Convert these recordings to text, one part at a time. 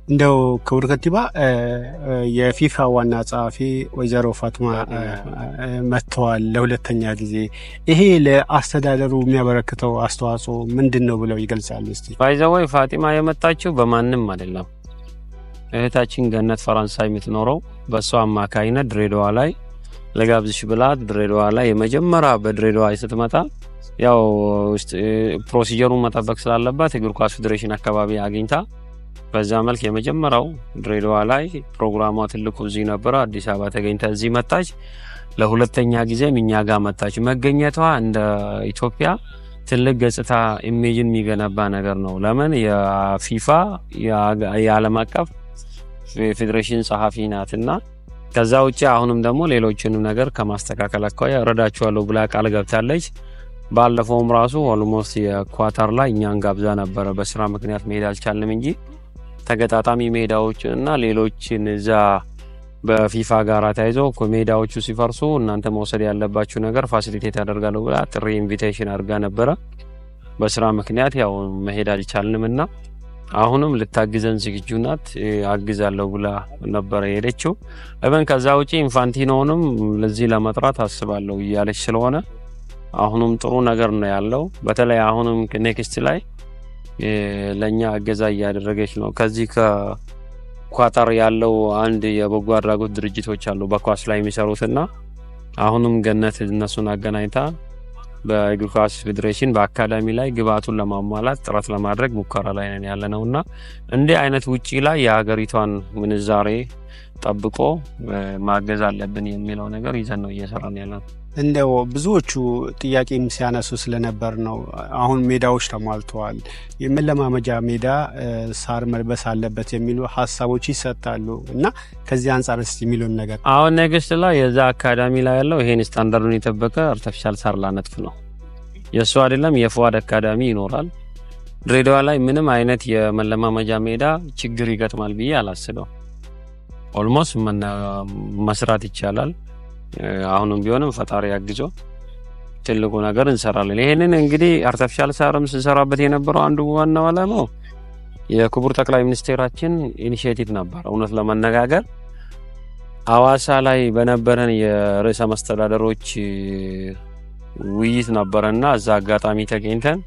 እንደው ክቡር ከንቲባ የፊፋ ዋና ጸሐፊ ወይዘሮ ፋትማ መጥተዋል ለሁለተኛ ጊዜ። ይሄ ለአስተዳደሩ የሚያበረክተው አስተዋጽኦ ምንድን ነው ብለው ይገልጻሉ? እስቲ ባይዘወይ ፋጢማ የመጣችው በማንም አይደለም። እህታችን ገነት ፈረንሳይ የምትኖረው በእሷ አማካይነት ድሬዳዋ ላይ ለጋብዝሽ ብላት ድሬዳዋ ላይ የመጀመሪያ በድሬዳዋ ስትመጣ ያው ፕሮሲጀሩን መጠበቅ ስላለባት እግር ኳስ ፌዴሬሽን አካባቢ አግኝታ በዛ መልክ የመጀመሪያው ድሬዳዋ ላይ ፕሮግራሟ ትልቁ እዚህ ነበረ። አዲስ አበባ ተገኝታ እዚህ መጣች። ለሁለተኛ ጊዜም እኛ ጋር መጣች። መገኘቷ እንደ ኢትዮጵያ ትልቅ ገጽታ ኢሜጅን የሚገነባ ነገር ነው። ለምን የፊፋ የዓለም አቀፍ ፌዴሬሽን ጸሐፊ ናትና ከዛ ውጭ አሁንም ደግሞ ሌሎችንም ነገር ከማስተካከል አኳያ እረዳችኋለሁ ብላ ቃል ገብታለች። ባለፈውም ራሱ ኦልሞስት የኳታር ላይ እኛን ጋብዛ ነበረ። በስራ ምክንያት መሄድ አልቻልንም እንጂ ተገጣጣሚ ሜዳዎች እና ሌሎችን እዛ በፊፋ ጋር ተያይዘው ሜዳዎቹ ሲፈርሱ እናንተ መውሰድ ያለባችሁ ነገር ፋሲሊቴት ያደርጋለሁ ብላ ጥሪ ኢንቪቴሽን አድርጋ ነበረ። በስራ ምክንያት ያው መሄድ አልቻልንም እና አሁንም ልታግዘን ዝግጁ ናት። አግዛለሁ ብላ ነበረ የሄደችው። እበን ከዛ ውጪ ኢንፋንቲኖንም ለዚህ ለመጥራት አስባለሁ እያለች ስለሆነ አሁንም ጥሩ ነገር ነው ያለው። በተለይ አሁንም ኔክስት ላይ ለእኛ እገዛ እያደረገች ነው። ከዚህ ከኳታር ያለው አንድ የበጎ አድራጎት ድርጅቶች አሉ በኳስ ላይ የሚሰሩትና አሁንም ገነት እነሱን አገናኝታ በእግር ኳስ ፌዴሬሽን በአካዳሚ ላይ ግብአቱን ለማሟላት ጥረት ለማድረግ ሙከራ ላይ ነን ያለ ነው እና እንዲህ አይነት ውጪ ላይ የሀገሪቷን ምንዛሬ ጠብቆ ማገዝ አለብን የሚለው ነገር ይዘን ነው እየሰራን ያለ ነው። እንደው ብዙዎቹ ጥያቄም ሲያነሱ ስለነበር ነው። አሁን ሜዳዎች ተሟልተዋል፣ የመለማመጃ ሜዳ ሳር መልበስ አለበት የሚሉ ሀሳቦች ይሰጣሉ እና ከዚህ አንጻር ስ የሚሉን ነገር አሁን ኔክስት ላይ የዛ አካዳሚ ላይ ያለው ይሄን ስታንዳርዱን የጠበቀ አርቲፊሻል ሳር ላነጥፍ ነው። የእሱ አይደለም የፍዋድ አካዳሚ ይኖራል። ድሬዳዋ ላይ ምንም አይነት የመለማመጃ ሜዳ ችግር ይገጥማል ብዬ አላስበው። ኦልሞስት መስራት ይቻላል። አሁንም ቢሆንም ፈጣሪ አግዞ ትልቁ ነገር እንሰራለን። ይሄንን እንግዲህ አርቲፊሻል ሳርም ስንሰራበት የነበረው አንዱ ዋናው ዓላማው የክቡር ጠቅላይ ሚኒስቴራችን ኢኒሽቲቭ ነበር። እውነት ለመነጋገር ሐዋሳ ላይ በነበረን የርዕሰ መስተዳደሮች ውይይት ነበረና እዛ አጋጣሚ ተገኝተን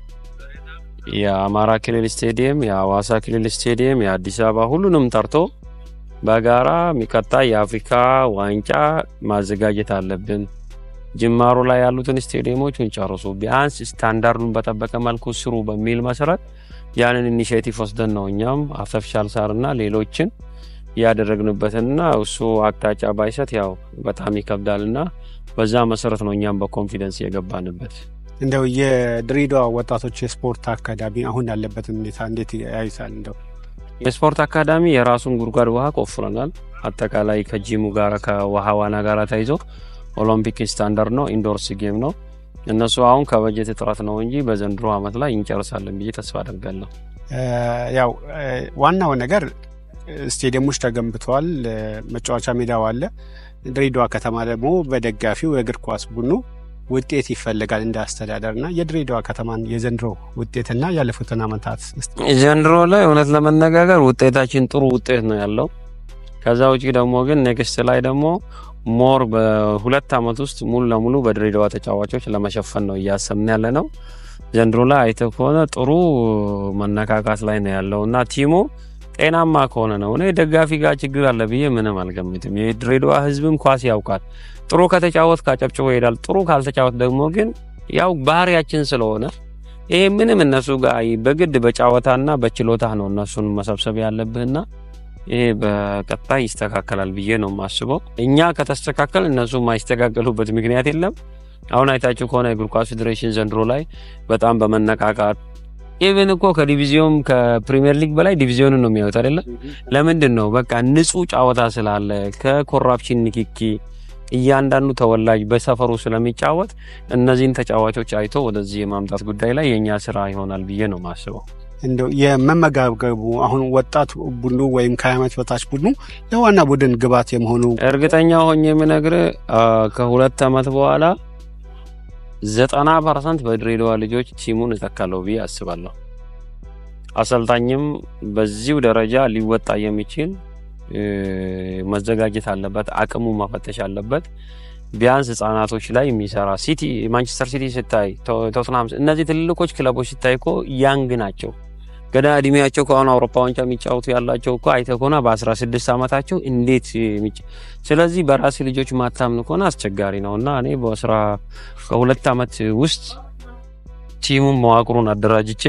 የአማራ ክልል ስቴዲየም፣ የሐዋሳ ክልል ስቴዲየም፣ የአዲስ አበባ ሁሉንም ጠርቶ በጋራ የሚቀጣ የአፍሪካ ዋንጫ ማዘጋጀት አለብን። ጅማሮ ላይ ያሉትን ስቴዲየሞችን ጨርሱ፣ ቢያንስ ስታንዳርዱን በጠበቀ መልኩ ስሩ በሚል መሰረት ያንን ኢኒሽቲቭ ወስደን ነው እኛም አርቲፊሻል ሳርና ሌሎችን ያደረግንበትና እሱ አቅጣጫ ባይሰጥ ያው በጣም ይከብዳልና በዛ መሰረት ነው እኛም በኮንፊደንስ የገባንበት። እንደው የድሬዳዋ ወጣቶች የስፖርት አካዳሚ አሁን ያለበትን ሁኔታ እንዴት ያዩታል? እንደው የስፖርት አካዳሚ የራሱን ጉድጓድ ውሃ ቆፍረናል። አጠቃላይ ከጂሙ ጋር ከውሃ ዋና ጋር ተይዞ ኦሎምፒክ ስታንዳርድ ነው፣ ኢንዶርስ ጌም ነው። እነሱ አሁን ከበጀት እጥረት ነው እንጂ በዘንድሮ ዓመት ላይ እንጨርሳለን ብዬ ተስፋ አደርጋለሁ። ያው ዋናው ነገር ስቴዲየሞች ተገንብተዋል፣ መጫወቻ ሜዳው አለ። ድሬዳዋ ከተማ ደግሞ በደጋፊው የእግር ኳስ ቡድኑ ውጤት ይፈልጋል እንደ አስተዳደር እና የድሬዳዋ ከተማን የዘንድሮ ውጤትና ያለፉትን ዓመታት ዘንድሮ ላይ እውነት ለመነጋገር ውጤታችን ጥሩ ውጤት ነው ያለው። ከዛ ውጭ ደግሞ ግን ኔክስት ላይ ደግሞ ሞር በሁለት ዓመት ውስጥ ሙሉ ለሙሉ በድሬዳዋ ተጫዋቾች ለመሸፈን ነው እያሰብን ያለ ነው። ዘንድሮ ላይ አይተህ ከሆነ ጥሩ መነካካት ላይ ነው ያለው እና ቲሙ ጤናማ ከሆነ ነው። እኔ ደጋፊ ጋር ችግር አለ ብዬ ምንም አልገምትም። የድሬዳዋ ሕዝብም ኳስ ያውቃል። ጥሩ ከተጫወት ካጨብጭቦ ይሄዳል። ጥሩ ካልተጫወት ደግሞ ግን ያው ባህሪያችን ስለሆነ ይሄ ምንም እነሱ ጋር በግድ በጨዋታና በችሎታ ነው እነሱን መሰብሰብ ያለብህና ይሄ በቀጣይ ይስተካከላል ብዬ ነው የማስበው። እኛ ከተስተካከል እነሱ የማይስተካከሉበት ምክንያት የለም። አሁን አይታችሁ ከሆነ የእግር ኳስ ፌዴሬሽን ዘንድሮ ላይ በጣም በመነቃቃት ኢቨን እኮ ከዲቪዚዮን ከፕሪሚየር ሊግ በላይ ዲቪዚዮንን ነው የሚያዩት አይደለም። ለምንድን ነው? በቃ ንጹህ ጨዋታ ስላለ ከኮራፕሽን ንክኪ እያንዳንዱ ተወላጅ በሰፈሩ ስለሚጫወት እነዚህን ተጫዋቾች አይቶ ወደዚህ የማምጣት ጉዳይ ላይ የእኛ ስራ ይሆናል ብዬ ነው የማስበው። እንደው የመመጋገቡ አሁን ወጣት ቡድኑ ወይም ከዓመት በታች ቡድኑ ለዋና ቡድን ግባት የመሆኑ እርግጠኛ ሆኜ የምነግርህ ከሁለት ዓመት በኋላ ዘጠና ፐርሰንት በድሬዳዋ ልጆች ቲሙን እተካለሁ ብዬ አስባለሁ። አሰልጣኝም በዚሁ ደረጃ ሊወጣ የሚችል መዘጋጀት አለበት። አቅሙ መፈተሽ አለበት። ቢያንስ ህጻናቶች ላይ የሚሰራ ሲቲ፣ ማንቸስተር ሲቲ ስታይ፣ ቶትናም፣ እነዚህ ትልልቆች ክለቦች ስታይ እኮ ያንግ ናቸው። ገና እድሜያቸው ከአሁኑ አውሮፓ ዋንጫ የሚጫወቱ ያላቸው እኮ አይተህ ከሆነ በ16 ዓመታቸው እንዴት ስለዚህ በራሴ ልጆች ማታምን ከሆነ አስቸጋሪ ነው እና እኔ በስራ ከሁለት ዓመት ውስጥ ቲሙን መዋቅሩን አደራጅቼ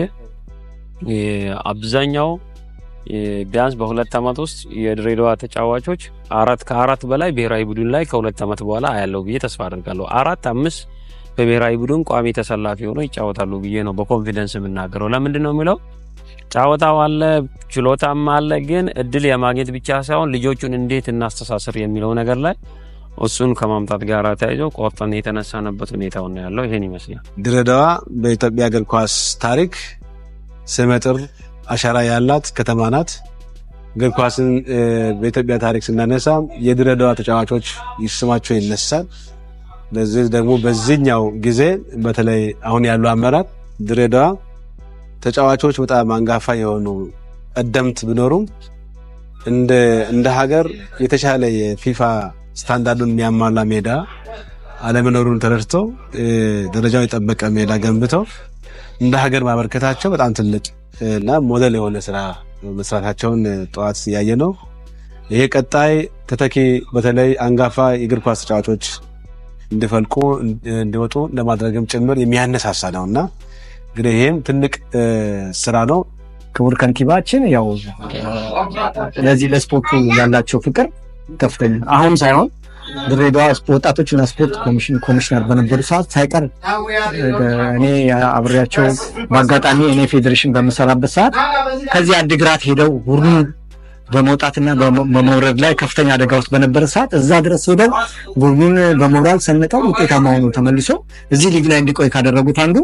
አብዛኛው ቢያንስ በሁለት ዓመት ውስጥ የድሬዳዋ ተጫዋቾች አራት ከአራት በላይ ብሔራዊ ቡድን ላይ ከሁለት ዓመት በኋላ አያለው ብዬ ተስፋ አድርጋለሁ። አራት አምስት በብሔራዊ ቡድን ቋሚ ተሰላፊ ሆነው ይጫወታሉ ብዬ ነው በኮንፊደንስ የምናገረው። ለምንድን ነው የሚለው ጫወታው አለ፣ ችሎታም አለ። ግን እድል የማግኘት ብቻ ሳይሆን ልጆቹን እንዴት እናስተሳስር የሚለው ነገር ላይ እሱን ከማምጣት ጋር ተያይዞ ቆርጠን የተነሳንበት ሁኔታው ነው ያለው። ይሄን ይመስላል። ድሬዳዋ በኢትዮጵያ እግር ኳስ ታሪክ ስመጥር አሻራ ያላት ከተማ ናት። እግር ኳስን በኢትዮጵያ ታሪክ ስናነሳ የድሬዳዋ ተጫዋቾች ስማቸው ይነሳል። ለዚህ ደግሞ በዚህኛው ጊዜ በተለይ አሁን ያሉ አመራር ድሬዳዋ ተጫዋቾች በጣም አንጋፋ የሆኑ ቀደምት ቢኖሩም እንደ ሀገር የተሻለ የፊፋ ስታንዳርዱን የሚያሟላ ሜዳ አለመኖሩን ተረድቶ ደረጃው የጠበቀ ሜዳ ገንብተው እንደ ሀገር ማበርከታቸው በጣም ትልቅ እና ሞዴል የሆነ ስራ መስራታቸውን ጠዋት ያየ ነው። ይሄ ቀጣይ ተተኪ በተለይ አንጋፋ የእግር ኳስ ተጫዋቾች እንዲፈልቁ እንዲወጡ ለማድረግም ጭምር የሚያነሳሳ ነው እና እንግዲህ ይህም ትልቅ ስራ ነው። ክቡር ከንቲባችን ያው ለዚህ ለስፖርቱ ያላቸው ፍቅር ከፍተኛ አሁን ሳይሆን ድሬዳዋ ወጣቶችና ስፖርት ኮሚሽን ኮሚሽነር በነበሩ ሰዓት ሳይቀር እኔ አብሬያቸው በአጋጣሚ እኔ ፌዴሬሽን በምሰራበት ሰዓት ከዚህ አድግራት ሄደው ቡድኑ በመውጣትና በመውረድ ላይ ከፍተኛ አደጋ ውስጥ በነበረ ሰዓት እዛ ድረስ ሄደው ቡድኑን በሞራል ሰንቀው ውጤታማ ሆኖ ተመልሶ እዚህ ሊግ ላይ እንዲቆይ ካደረጉት አንዱ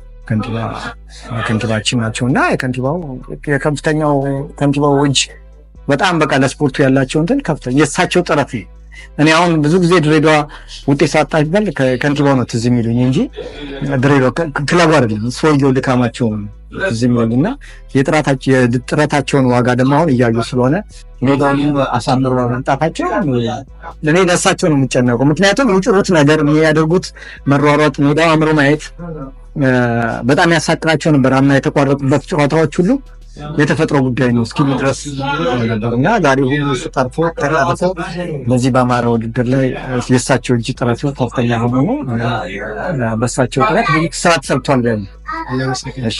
ከንቲባችን ናቸው እና የከንቲባው የከፍተኛው ከንቲባው እጅ በጣም በቃ ለስፖርቱ ያላቸው እንትን ከፍተኛ የእሳቸው ጥረት ነው። እኔ አሁን ብዙ ጊዜ ድሬዳዋ ውጤት ሳጣ ይባል ከንቲባው ነው ትዝ የሚሉኝ እንጂ ድሬዳዋ ክለቡ አይደለም። ሰውየው ድካማቸው ትዝ የሚሉኝ እና የጥረታቸውን ዋጋ ደግሞ አሁን እያዩ ስለሆነ ሜዳውን አሳምሮ መምጣታቸው እኔ ለእሳቸው ነው የሚጨነቀው። ምክንያቱም የሚጭሩት ነገር የሚያደርጉት መሯሯጥ፣ ሜዳው አምሮ ማየት በጣም ያሳቅናቸው ነበር። አምና የተቋረጡበት ጨዋታዎች ሁሉ የተፈጥሮ ጉዳይ ነው እስኪሉ ድረስ ነበር እና ዛሬ ሁሉ እሱ ጠርፎ ተጠርፎ በዚህ በአማራ ውድድር ላይ የእሳቸው እጅ ጥረት ከፍተኛ ሆኖ በእሳቸው ጥረት ስራ ተሰርቷል። እሺ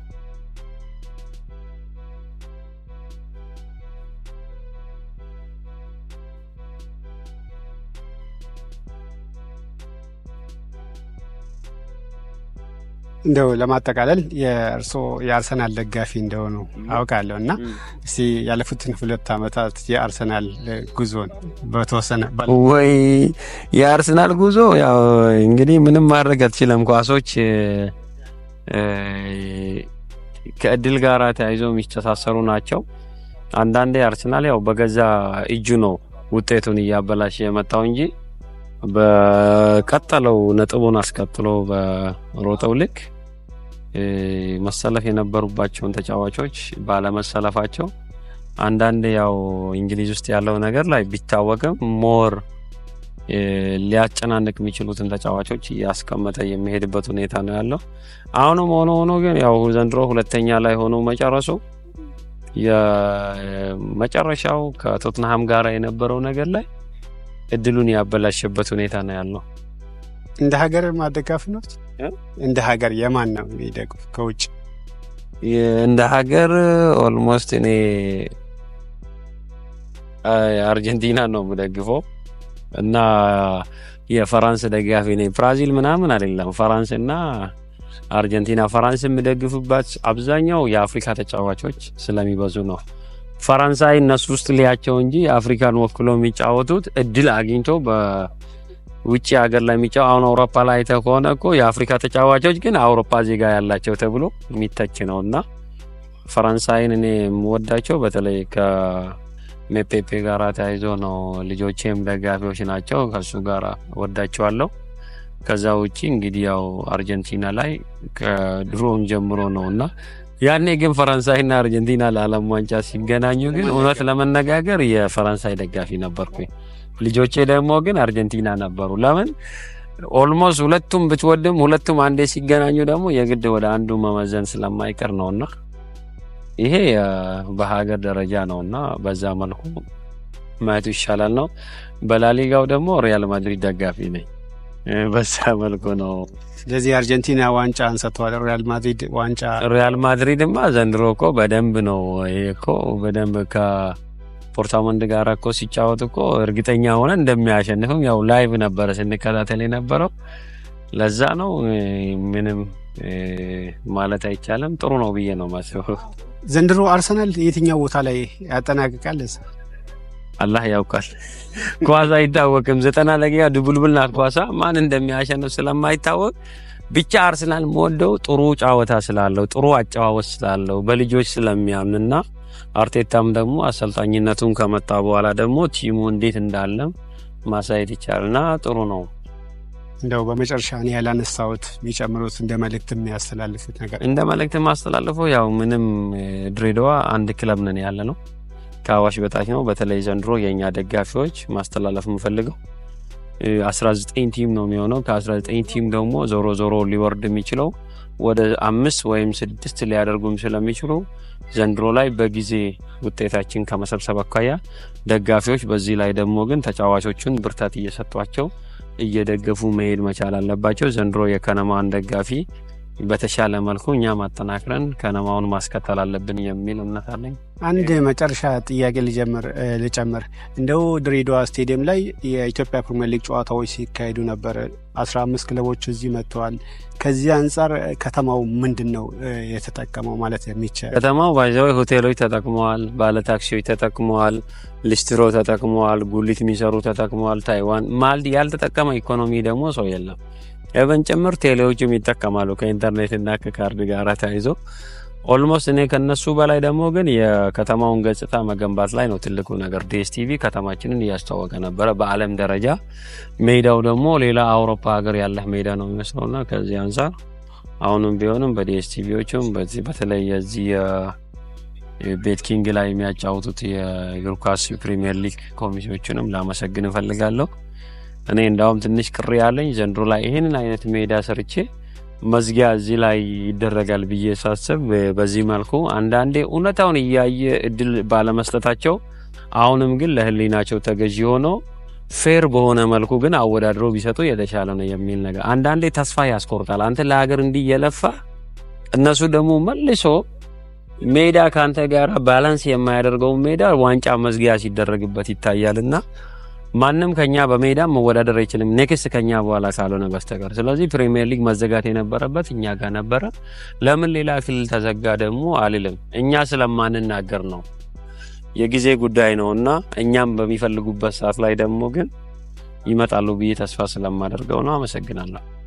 እንደው ለማጠቃለል የእርስዎ የአርሰናል ደጋፊ እንደሆኑ አውቃለሁ እና እስቲ ያለፉትን ሁለት ዓመታት የአርሰናል ጉዞን በተወሰነ ወይ የአርሰናል ጉዞ ያው እንግዲህ ምንም ማድረግ አትችለም። ኳሶች ከእድል ጋር ተያይዘው የሚተሳሰሩ ናቸው። አንዳንዴ አርሰናል ያው በገዛ እጁ ነው ውጤቱን እያበላሸ የመጣው እንጂ በቀጠለው ነጥቡን አስቀጥሎ በሮጠው ልክ መሰለፍ የነበሩባቸውን ተጫዋቾች ባለመሰለፋቸው አንዳንድ ያው እንግሊዝ ውስጥ ያለው ነገር ላይ ቢታወቅም ሞር ሊያጨናንቅ የሚችሉትን ተጫዋቾች እያስቀመጠ የሚሄድበት ሁኔታ ነው ያለው። አሁንም ሆኖ ሆኖ ግን ያው ዘንድሮ ሁለተኛ ላይ ሆኖ መጨረሱ የመጨረሻው ከቶትንሃም ጋር የነበረው ነገር ላይ እድሉን ያበላሸበት ሁኔታ ነው ያለው። እንደ ሀገር ማደጋፍ ነው። እንደ ሀገር የማን ነው የሚደግፍ ከውጭ? እንደ ሀገር ኦልሞስት እኔ አርጀንቲና ነው የምደግፈው እና የፈራንስ ደጋፊ ነኝ። ብራዚል ምናምን አይደለም፣ ፈራንስ እና አርጀንቲና። ፈራንስ የምደግፍበት አብዛኛው የአፍሪካ ተጫዋቾች ስለሚበዙ ነው። ፈረንሳይ እነሱ ውስጥ ሊያቸው እንጂ አፍሪካን ወክሎ የሚጫወቱት እድል አግኝቶ በውጭ ሀገር ላይ የሚጫወ አሁን አውሮፓ ላይ አይተህ ከሆነ እኮ የአፍሪካ ተጫዋቾች ግን አውሮፓ ዜጋ ያላቸው ተብሎ የሚተች ነው እና ፈረንሳይን እኔ የምወዳቸው በተለይ ከሜፔፔ ጋር ተያይዞ ነው። ልጆቼም ደጋፊዎች ናቸው። ከሱ ጋር ወዳቸዋለሁ። ከዛ ውጭ እንግዲህ ያው አርጀንቲና ላይ ከድሮም ጀምሮ ነው እና ያኔ ግን ፈረንሳይና አርጀንቲና ለዓለም ዋንጫ ሲገናኙ ግን እውነት ለመነጋገር የፈረንሳይ ደጋፊ ነበርኩኝ። ልጆቼ ደግሞ ግን አርጀንቲና ነበሩ። ለምን ኦልሞስት ሁለቱም ብትወድም ሁለቱም አንዴ ሲገናኙ ደግሞ የግድ ወደ አንዱ መመዘን ስለማይቀር ነውና ይሄ አ፣ በሀገር ደረጃ ነውና በዛ መልኩ ማየቱ ይሻላል ነው። በላሊጋው ደግሞ ሪያል ማድሪድ ደጋፊ ነኝ። እ፣ በዛ መልኩ ነው። ስለዚህ አርጀንቲና ዋንጫ አንስተዋል። ሪያል ማድሪድ ዋንጫ ሪያል ማድሪድማ ዘንድሮ እኮ በደንብ ነው። ይሄ እኮ በደንብ ከፖርታሞንድ ጋር እኮ ሲጫወት እኮ እርግጠኛ ሆነ እንደሚያሸንፍም ያው ላይቭ ነበረ ስንከታተል የነበረው። ለዛ ነው እ፣ ምንም እ፣ ማለት አይቻልም። ጥሩ ነው ብዬ ነው ማስበው። ዘንድሮ አርሰናል የትኛው ቦታ ላይ ያጠናቅቃል? አላህ ያውቃል። ኳስ አይታወቅም። ዘጠና ደቂቃ ድቡልቡል ናት ኳሳ። ማን እንደሚያሸንፍ ስለማይታወቅ ብቻ አርሰናል የምወደው ጥሩ ጨዋታ ስላለው ጥሩ አጨዋወት ስላለው በልጆች ስለሚያምንና አርቴታም ደግሞ አሰልጣኝነቱን ከመጣ በኋላ ደግሞ ቲሙ እንዴት እንዳለም ማሳየት ይቻላልና ጥሩ ነው። እንደው በመጨረሻ እኔ ያላነሳሁት የሚጨምሩት እንደ መልእክት የሚያስተላልፉት ነገር እንደ መልእክት ማስተላልፈው ያው ምንም እ፣ ድሬዳዋ አንድ ክለብ ነን ያለ ነው ከአዋሽ በታች ነው። በተለይ ዘንድሮ የእኛ ደጋፊዎች ማስተላለፍ የምፈልገው እ፣ 19 ቲም ነው የሚሆነው። ከ19 ቲም ደግሞ ዞሮ ዞሮ ሊወርድ የሚችለው ወደ አምስት ወይም ስድስት ሊያደርጉም ስለሚችሉ ዘንድሮ ላይ በጊዜ ውጤታችን ከመሰብሰብ አኳያ ደጋፊዎች፣ በዚህ ላይ ደግሞ ግን ተጫዋቾቹን ብርታት እየሰጧቸው እየደገፉ መሄድ መቻል አለባቸው። ዘንድሮ የከነማን ደጋፊ በተሻለ መልኩ እኛ ማጠናክረን ከነማውን ማስከተል አለብን የሚል እምነት አለኝ። አንድ መጨረሻ ጥያቄ ልጀምር እ፣ ልጨምር እንደው ድሬዳዋ ስቴዲየም ላይ የኢትዮጵያ ፕሪሚየር ሊግ ጨዋታዎች ሲካሄዱ ነበር። አስራ አምስት ክለቦች እዚህ መጥተዋል። ከዚህ አንጻር እ፣ ከተማው ምንድን ነው እ፣ የተጠቀመው ማለት የሚቻል ከተማው ባይዘው ሆቴሎች ተጠቅመዋል፣ ባለ ታክሲዎች ተጠቅመዋል፣ ሊስትሮ ተጠቅመዋል፣ ጉሊት የሚሰሩ ተጠቅመዋል። ታይዋን ማልድ ያልተጠቀመ ኢኮኖሚ ደግሞ ሰው የለም። ኤቨን ጭምር ቴሌዎችም ይጠቀማሉ ከኢንተርኔት እና ከካርድ ጋር ተያይዞ ኦልሞስት እኔ ከነሱ በላይ ደግሞ ግን የከተማውን ገጽታ መገንባት ላይ ነው ትልቁ ነገር። ዲኤስቲቪ ከተማችንን እያስተዋወቀ ነበረ በዓለም ደረጃ። ሜዳው ደግሞ ሌላ አውሮፓ ሀገር ያለህ ሜዳ ነው የሚመስለውና ከዚህ አንጻር አሁንም ቢሆንም በዲኤስቲቪዎችም በዚህ በተለይ የዚህ ቤት ኪንግ ላይ የሚያጫውቱት የእግር ኳስ ፕሪሚየር ሊግ ኮሚቴዎችንም ላመሰግን እፈልጋለሁ። እኔ እንዳውም ትንሽ ቅር ያለኝ ዘንድሮ ላይ ይህንን አይነት ሜዳ ሰርቼ መዝጊያ እዚህ ላይ ይደረጋል ብዬ ሳስብ በዚህ መልኩ አንዳንዴ እውነታውን እያየ እድል ባለመስጠታቸው አሁንም ግን ለሕሊናቸው ተገዢ ሆነው ፌር በሆነ መልኩ ግን አወዳድረው ቢሰጡ የተሻለ ነው የሚል ነገር አንዳንዴ ተስፋ ያስቆርጣል። አንተ ለሀገር እንዲህ እየለፋ እነሱ ደግሞ መልሶ ሜዳ ከአንተ ጋር ባላንስ የማያደርገውን ሜዳ ዋንጫ መዝጊያ ሲደረግበት ይታያልና ማንም ከኛ በሜዳ መወዳደር አይችልም፣ ኔክስት ከኛ በኋላ ካልሆነ በስተቀር። ስለዚህ ፕሪሚየር ሊግ መዘጋት የነበረበት እኛ ጋር ነበረ። ለምን ሌላ ክልል ተዘጋ ደግሞ አልልም። እኛ ስለማንናገር ነው፣ የጊዜ ጉዳይ ነው እና እኛም በሚፈልጉበት ሰዓት ላይ ደግሞ ግን ይመጣሉ ብዬ ተስፋ ስለማደርገው ነው። አመሰግናለሁ።